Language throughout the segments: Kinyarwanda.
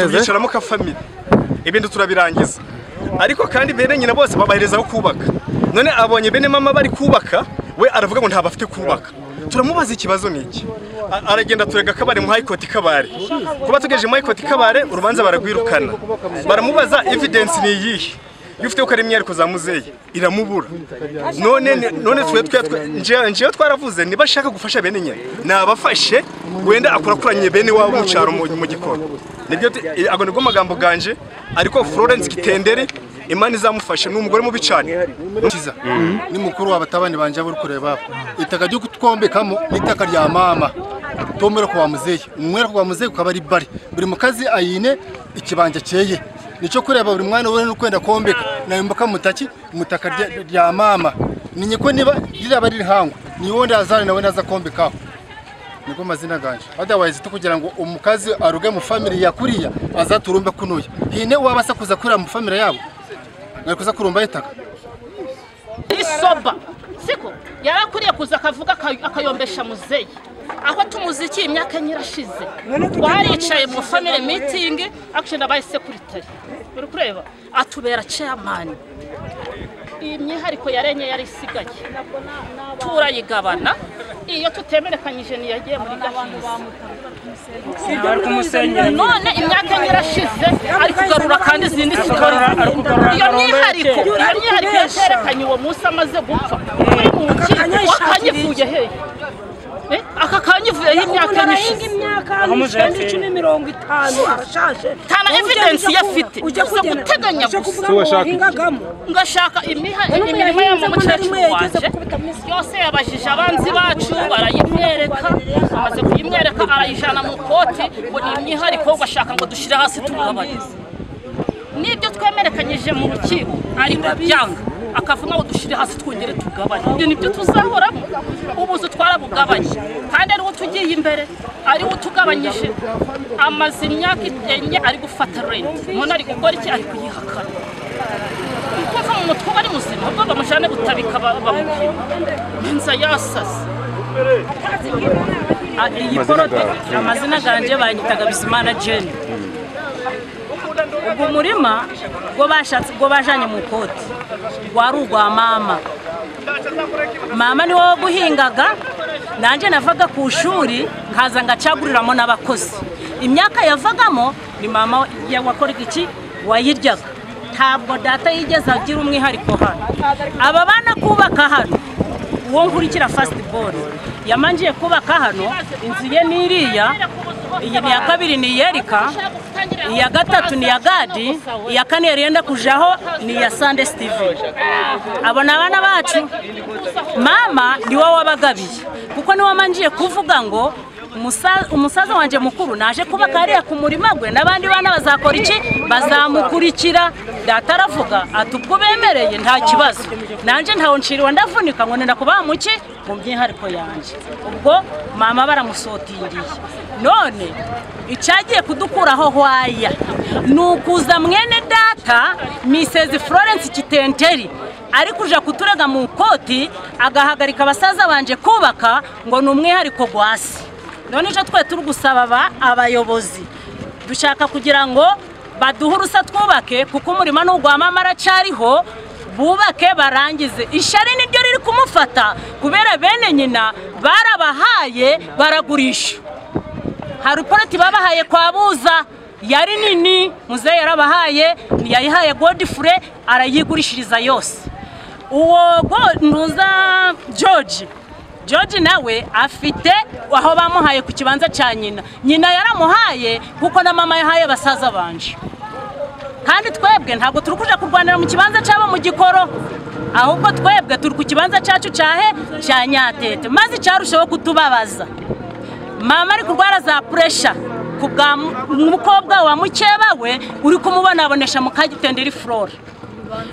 tubyicaramo ka family ibindi turabirangiza ariko kandi bene nyina bose babahereza aho kubaka none abonye bene mama bari kubaka we aravuga ngo ntabafite kubaka turamubaza ikibazo ni iki A- aragenda turega kabare mu hayikoti kabare kuba tugejeje mu hayikoti kabare urubanza baragwirukana baramubaza evidence ni iyihe iyo ufite ko ari imyereko za muzeyi iramubura none none twe twe twe- nje- njewe twaravuze niba ashaka gufasha bene nyina nabafashe wenda akurakuranye bene wabo mu cyaro mu mu gikoni nibyo te- eh, ago nibwo magambo ganje ariko Florence Kitendere Imana izamufashe ni umugore mubi cyane kiza ni mukuru wa batabani banje buri kureba itaka ryo kutwombekamo ni itaka rya mama tomera kwa muzehe umwera kwa muzehe ukaba ari bari buri mukazi ayine ikibanja cyeye nicyo kureba buri mwana wese n'ukwenda kombeka nayumbuka mutaki mutaka rya- rya mama ninye ko niba riraba riri hangu ni wowe ndazana nawe ndaza kombekaho niko mazina ganje otherwise tukugira ngo umukazi aruge mu family yakuriya azaturumbe kunuya hine wabasa kuza kurira mu family yabo nari kuza kurumba itaka isoba siko yarakuriye kuza akavuga aka- akayombesha muzeyi aho tumuzikiye imyaka enye irashize twaricaye mu family meeting action abaye secretary uri kureba atubera chairman iyi myihariko yarenye yari isigaye turayigabana iyo tutemerekanyije ntiyagiye muri gahizi ari kumusenyera none imyaka enye irashize ari kugarura kandi izindi kugarura- ari kugarura iyo akarombe myihariko ke. iyo myihariko yaterekanye uwo munsi amaze gupfa uri mu rukiko wakanyivuye hehe Eh, aka kanyivuyeho imyaka enye ishize Aho imyaka muzeye icyenda icumi mirongo itanu arashaje Nta na Wowe ujya evidence wiga iyo kuba- afite. ujya Gusa kugenda- ujya guteganya gusa. kuvuga ngo wahingagamo ngashaka imiha- None ubu imirimo yo mu yahinze ko nari mukecuru mwe yageze wanjye gukubita mu- yose yabajije abanzi bacu barayimwereka amaze kuyimwereka arayijana mu koti ngo ni imyihariko bashaka ngo dushyire hasi tumugabanyirize n'ibyo twemerekanyije mu rukiko ariko byanga akavuga ngo dushyire hasi twongere tugabanye ibyo nibyo tuzahoramo ubuzu twarabugabanye kandi ariwo tugiye imbere ariwo utugabanyije amaze imyaka enye ari gufata renti none ari gukora iki ari kuyihakana kumva mu mutwe uba ari muzima ubwo bamujyane gutabika ba- bamupima inza yasaze iyi porote amazina ganjye bayitaga bisimana jeni ubwo murima bwo bashatse bwo bajanye mu koti wari ugwa mama mama niwe waguhingaga nanjye navaga ku ishuri nkaza ngacaguriramo n'abakozi imyaka yavagamo ni mama ya- wakoraga iki wayiryaga ntabwo data yigeze agira umwihariko hano aba bana kubaka hano uwo nkurikira fasiti bolo yamanjiye kubaka hano inzu ye ni iriya iyi ni iya kabiri ni iyerika iya gatatu ni iya gadi iya kane yari yenda kujaho ni iya sande steven abo ni abana bacu mama ni wowe wabagabiye kuko niwe wamanjiye kuvuga ngo "Umusa- umusaza wanjye mukuru naje kuba kariya ku murima gwe n'abandi bana bazakora iki bazamukurikira data aravuga ati ubwo bemereye nta kibazo nanjye ntawe nshiriwe ndavunika ngo nenda kubaha mu ki mu myihariko yanjye ubwo mama baramusotingiye none icyagiye kudukuraho hwaya ni ukuza mwene data misezi florence kitenteri ari kuja kuturega mu koti agahagarika abasaza banje kubaka ngo ni umwihariko gwasi none icyo twe turi gusaba aba- abayobozi dushaka kugira ngo baduhe urusa twubake kuko umurimo ni ugwa mama aracyariho bubake barangize ishari niryo riri kumufata kubera bene nyina barabahaye baragurisha hari uporoti babahaye kwa buza yari nini muzehe yarabahaye yayihaye godifure arayigurishiriza yose uwo go- ntuza george george nawe afite aho bamuhaye ku kibanza cya nyina nyina yaramuhaye kuko na mama yahaye basaza banje kandi twebwe ntabwo turi kuja kurwanira mu kibanza cyabo mu gikoro ahubwo twebwe turi ku kibanza cyacu cyahe cya nyatete maze icyarushaho kutubabaza mama ari kurwara za puresha ku bwa mu- mukobwa wa mukeba we uri kumubonabonesha mu kagitenderi flora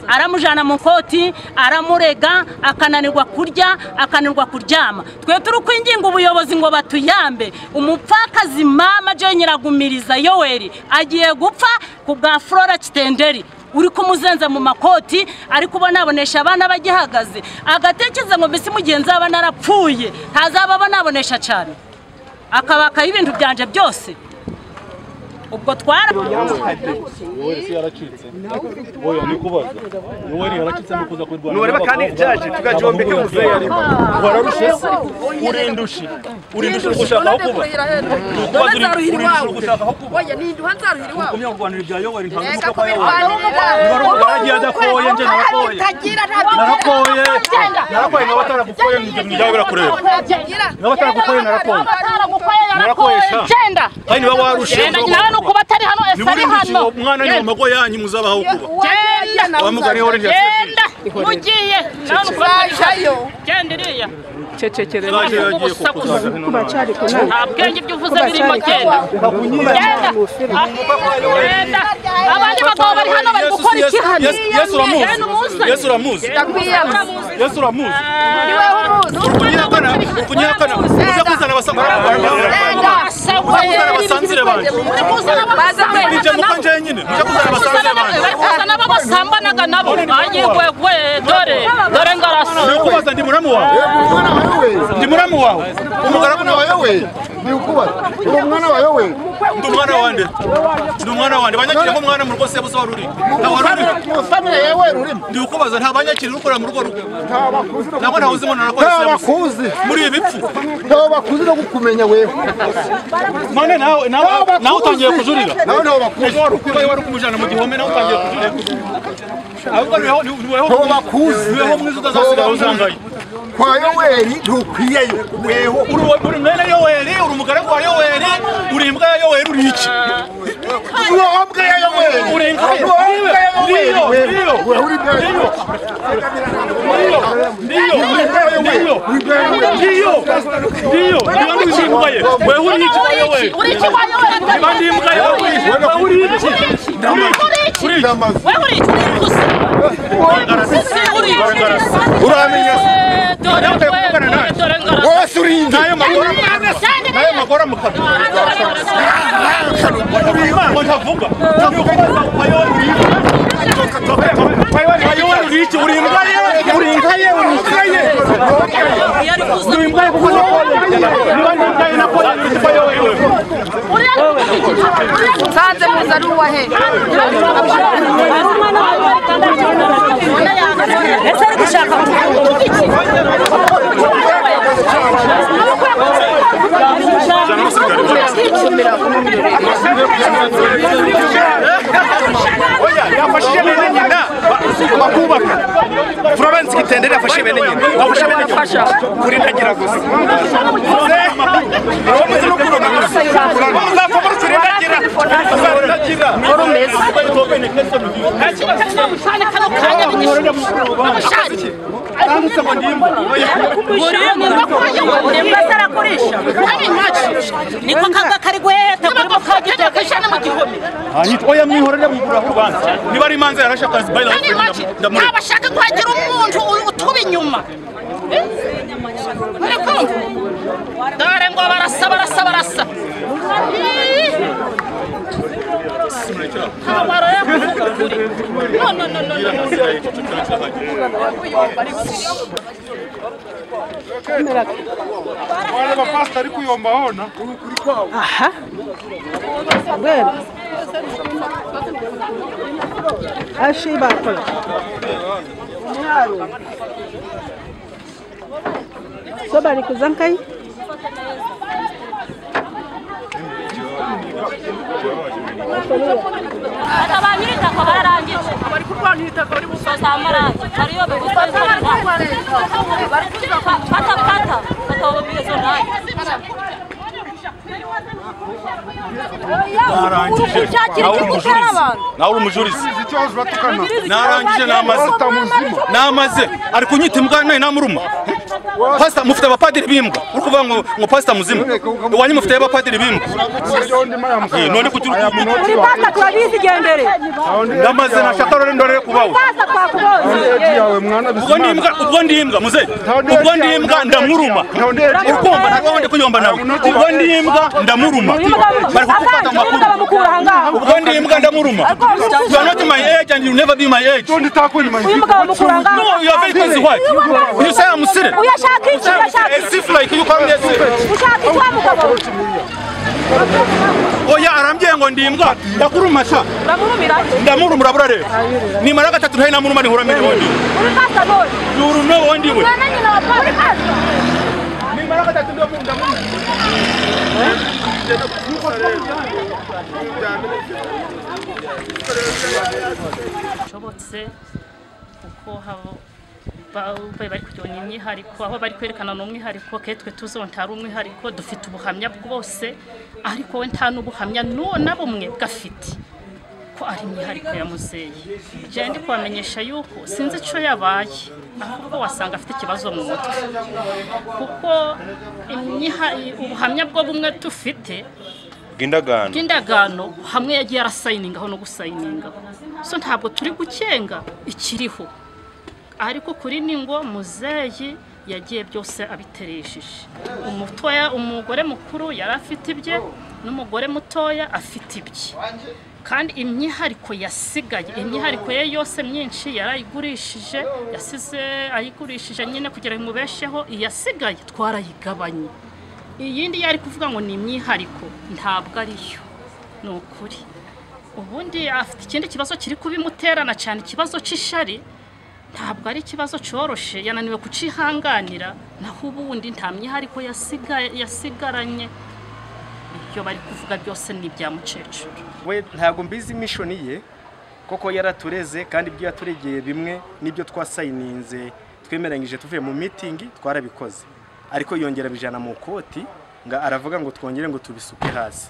aramujyana mu koti aramurega akananirwa kurya akananirwa kuryama twe turi kwinginga ubuyobozi ngo batuyambe umupfakazi mama jo nyiragumiriza yoweri agiye gupfa ku bwa flora kitenderi uri kumuzenza mu makoti ari kubonabonesha abana bagihagaze agatekereza ngo mbese mugenzi w'abana narapfuye ntazaba abonabonesha cyane akabakaho ibintu byanjye byose ubwo twara oya nikubaza yoweri yarakitse no kuza kurwana nureba kandi jaji tugajombeke umuzehe arimo wararushe se urindushe urindushe uko ushaka aho kuba nkubaza urindushe uko ushaka aho kuba Oya ninduha nzaruhira iwabo ukomye kurwanira ibya yoweri ntabwo Reka ushaka kwa yoweri kubirwanirira baragiye adakoye njye narakoye Tagira narakoye narakoye nkaba ntabyo ataragukoye ibyawe birakureba Tagira nkaba ataragukoye narakoye Narakoresha. genda kandi niba warushe genda nawe ni ukuba atari hano ese ari niburindushe hano umwana ni mu mago yanyu muzabaho kuba genda abamugari yoweri genda ugiye nawe ni ukuba atari hano Zajayo genda iriya yaje yagiye kukuzaza nta bwenge ibyo uvuze birimo genda genda Ah, genda abandi bagabo bari hano bari gukora iki hano yesu uramuzi Genda umuzane. yesu uramuzi ndakwiyama yesu uramuzi niwe w'umuntu kunyihakana kunyihakana uza kuzana abasanzire Enda kuzana abasanzire banjye nje muko nje nyine mujya kuzana abasanzire banjye Asa nabo basambanaga nabo banyigwegwe dore dore ngarasu nikubaza ndi muramu wawe umwana wawe we ndi muramu wawe umugaragu umwana wawe we ni ukubaza uri umwana wawe we ndi umwana wanjye ndi umwana wanjye banyakira nk'umwana mu rugo sebusa wari uri nta wari uri mu famire yawe urimo ndi kukubaza nta banyakira ukorera mu rugo rugo nta bakuzi no ntabwo ntawuzimo narakora nta sebusa bakuzi muri ibi bipfu nta bakuzi no kukumenya wewe none nawe nawe nawe utangiye kujurira nawe nta bakuzi ejo wari ukwibaye wari ukumujyana mu gihome nawe utangiye kujurira ahubwo niweho niweho nta bakuzi niweho mwiza utazasigaho uzambaye kwa yoweri ntukwiyeyo weho uri uwa- uri mwene yoweri uri umugaragu wa yoweri uri imbwa ya yoweri uri iki urombwe ya yoweri uri imbwa ye urombwe ya yoweri ndiyo ndiyo wewe uri mbere ndiyo ndiyo ndiyo ndiyo niba ndi imbwa ye wewe uri iki wa yoweri uri iki wanyoye niba ndi imbwa ye wewe uri iki? wewe uri iki uri iki uri iki wewe uri iki uri pusi pusi uri iki uramenya Eh, dore Nawe utaye kuvugana dore nawe. dore ngarasu wose uri indi nayo magora nayo magora mu kanwa uri imana ntavuga ntavuga wa yoweri uri iki wa yoweri uri iki uri imbwa ye uri imbwa ye uri imbwa ye iyo ari kuza uri imbwa ye kuko nakoye niba ndi imbwa ye nakoye uri imbwa ye wewe nsanze muzi ari uwahe ari umwana wawe kandi ari umwana wawe ese ari gushaka oya yafashije bene nyina ba- bakubaka Florence Kitendere yafashije bene nyina yafashe bene nyina kurindagira gusa uramuzi no kurona gusa uzapfa muri kurindagira uzarindagira cyane kano kanya bigisha imbwa zarakoresha ari nacyo niko kaga kari guheta kuri ntabwo kagenda kajana mu gihome ahitwa oya mwihorera mukura ku banza niba ari imanza yarashe akazi bayira ari make ndamureka ntabashaka kuhagira umuntu u- utuba inyuma Eh? muri kumva dore ngo barasa barasa barasa Ih! ntabwo aroye kuvuga ukuri no no no no no So bari kuzankai? aba ba nyir'itaka barangije bari kurwanira itaka bari gusoza amarangi hariyo bigusoza bari kuzaka fata fata fata ubu bwizo nawe narangije nawe uri umujurizi nawe uri umujurizi narangije namaze namaze ari kunyita imbwa nayo namuruma pasita mufite abapadiri b'imbwa uri kuvuga ngo ngo pasita muzima iwanyu mufite abapadiri b'imbwa Eh, none kugira ukuntu Uri pasta turabizi gendere. ndamaze nashaka rero ndorere kubawe Pasta twakuboze. ubwo ndi imbwa ubwo ndi imbwa muze ubwo ndi imbwa ndamuruma ukumva ntabwo wende kuyomba nawe ubwo ndi imbwa ndamuruma bari kugufata mu makuru Bamukura hangaha. ubwo ndi imbwa ndamuruma you are not my age and you will never be my age Uyu mugabo mukura hangaha. no you are very close white you say I'm silly ushaka iki ugashaka iki esifu like yuko ari esifu ushaka iki wa mugabo we? oya arambwiye ngo ndi imbwa ndakurumasha uramurumira iki ndamurumura burareba nimara gatatu ntahe namuruma ntihura mbere wondi uri pasta none yuru no wondi we na nyina wa pasta uri pasta nimara gatatu ndamuruma bishobotse kuko haba ba- bari kuryonya imyihariko aho bari kwerekana ni umwihariko ke twe tuzi ngo ntari umwihariko dufite ubuhamya bwose ariko we nta n'ubuhamya n'uwo na bumwe bwafite ko ari imyihariko ya muzeyi jewe ndi kubamenyesha yuko sinzi icyo yabaye ahubwo wasanga afite ikibazo mu mutwe kuko imyiha- ubuhamya bwo bumwe dufite bw'indagano bw'indagano hamwe yagiye arasayiningaho no gusayiningaho so ntabwo turi gukenga ikiriho ariko kuri ni ngo muzeyi yagiye byose abiteresheje umutoya umugore mukuru yari afite ibye n'umugore mutoya afite ibye kandi imyihariko yasigaye imyihariko ye yose myinshi yarayigurishije yasize ayigurishije nyine kugira ngo imubesheho iyasigaye twarayigabanye iyindi yari kuvuga ngo ni imyihariko ntabwo ariyo ni ukuri ubundi afite ikindi kibazo kiri kubimuterana cyane ikibazo cy'ishari ntabwo ari ikibazo cyoroshye yananiwe kucihanganira naho ubundi nta myihariko yasigaye yasigaranye ibyo bari kuvuga byose ni ibya mukecuru we ntabwo mbizi mishoni ye koko yaratureze kandi ibyo yaturegeye bimwe n'ibyo twasayininze twemeranyije tuvuye mu mitingi twarabikoze ariko yongera bijana mu koti ngo aravuga ngo twongere ngo tubisuke hasi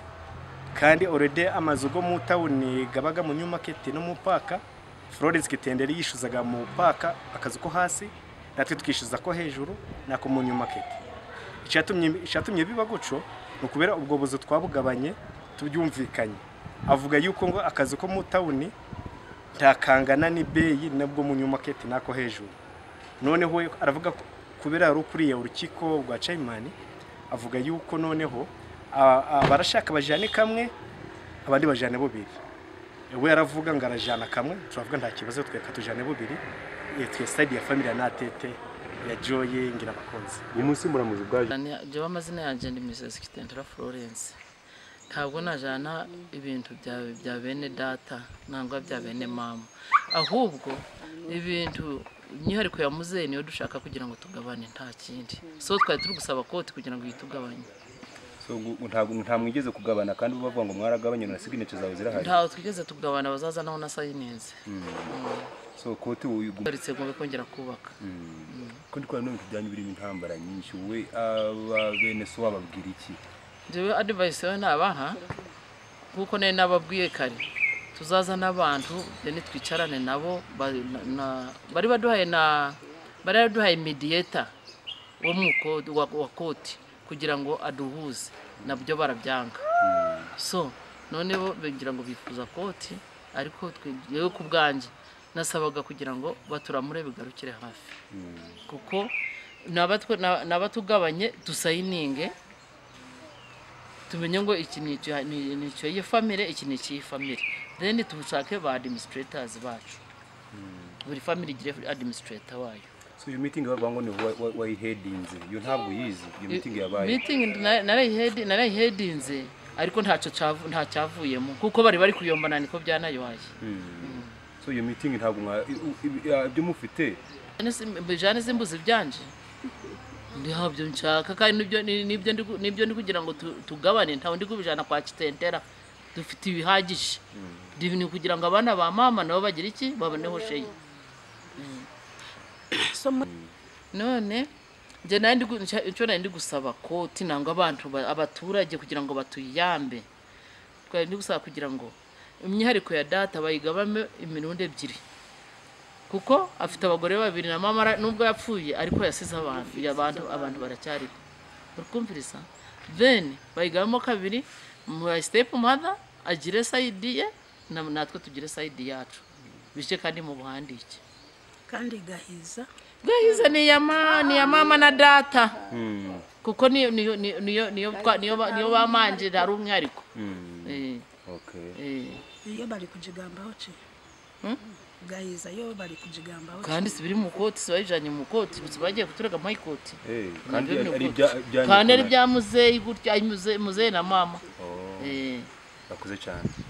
kandi orede amazu go mu tawuni gabaga mu new market no mu paka Florence Kitenderi yishuzaga mu paka akazu ko hasi natwe tukishyuza ko hejuru nako mu new market icyatumye icyatumye biba guco ni ukubera ubwo buzu twabugabanye tubyumvikanye avuga yuko ngo akazu ko mu tawuni ntakangana n'ibeyi nabwo mu new market nako hejuru noneho we aravuga ko kubera yari ukuriye urukiko rwa Chayimani avuga yuko noneho a- abarashaka bajyane kamwe abandi bajyane bubiri we yaravuga ngo arajyana kamwe turavuga nta kibazo tweka tujyane bubiri Eh, twe side ya family ya natete ya joye ngira abakunzi jyewe amazina yanjye ni misesi kitendera florence ntabwo najyana ibintu bya- bya bene data nangwa bya bene mama ahubwo ibintu imyihariko ya muzeyi niyo dushaka kugira ngo tugabane nta kindi so twari turi gusaba koti kugira ngo yitugabanye nta mwigeze kugabana kandi bavuga ngo mwaragabanye na signature zawe zirahari ntawe twigeze tugabana bazazanaho na sayininze so kote uyu tugaritse ngo kongera kubaka kundi kwa none tujyanye birimo intambara nyinshi we abene so bababwira iki njyewe adivayisi we nabaha nk'uko nari nababwiye kare tuzazana abantu then twicarane nabo ba- na- na- bari baduhaye na bari baduhaye mediyeta wo mu koti wa wa koti kugira ngo aduhuze nabyo barabyanga so none bo bagira ngo bifuza koti ariko twe yewe ku bwanjye nasabaga kugira ngo baturamure bigarukire hafi kuko ni abatwe- ni abatugabanye dusayininge tumenye ngo iki ni icyo- ni ni icyo iyi famire iki ni icy'iyi famire then tushake ba administrators bacu buri famire igire administrator wayo so iyo meeting bavuga ngo ni wa- wa- wayihedinze iyo ntabwo yizi iyo meeting yabaye meeting na- narayihedi- narayihedinze ariko ntacyo cyavu- nta cyavuyemo kuko bari bari kuyombana niko byanayoye so iyo meeting ntabwo mwa i- u- ibi- ah, ibyo mufite bijyane z'imbuzi byanje ntabyo nshaka kandi nibyo- ni- nibyo ndi gu- nibyo ndi kugira ngo tu- tugabane ntawe ndi kubijyana kwa kitendera dufite ibihagije ni kugira ngo abana ba mama nabo bagire iki baboneho sheyi none njye nari ndi gu- nshya- icyo nari ndi gusaba koti nangwa abantu ba- abaturage kugira ngo batuyambe twari ndi gusaba kugira ngo imyihariko ya data bayigabame imirundi ebyiri kuko afite abagore babiri na mama ara- nubwo yapfuye ariko yasize abantu abantu abantu baracyariho urikumviriza then bayigabamo kabiri my step mother agire side ye na- natwe tugire side yacu bije kandi mu buhandike kandi gahiza gahiza ni iya ma- ni iya mama na data kuko niyo niyo niyo niyo niyo twa- niyo ba- niyo bamanjira ari umwihariko Eh, okay eh. iyo bari kujigambaho ki gahiza yo bari kujigambaho kandi si biri mu koti si bayijyanye mu koti gusa bagiye kuturega mu ikoti Eh, Nabyo kandi biri mu ari ikoti. ibya- bya kandi ari Nikolai. bya muzeyi gutya muzeyi na mama Oh. Eh. bakuze cyane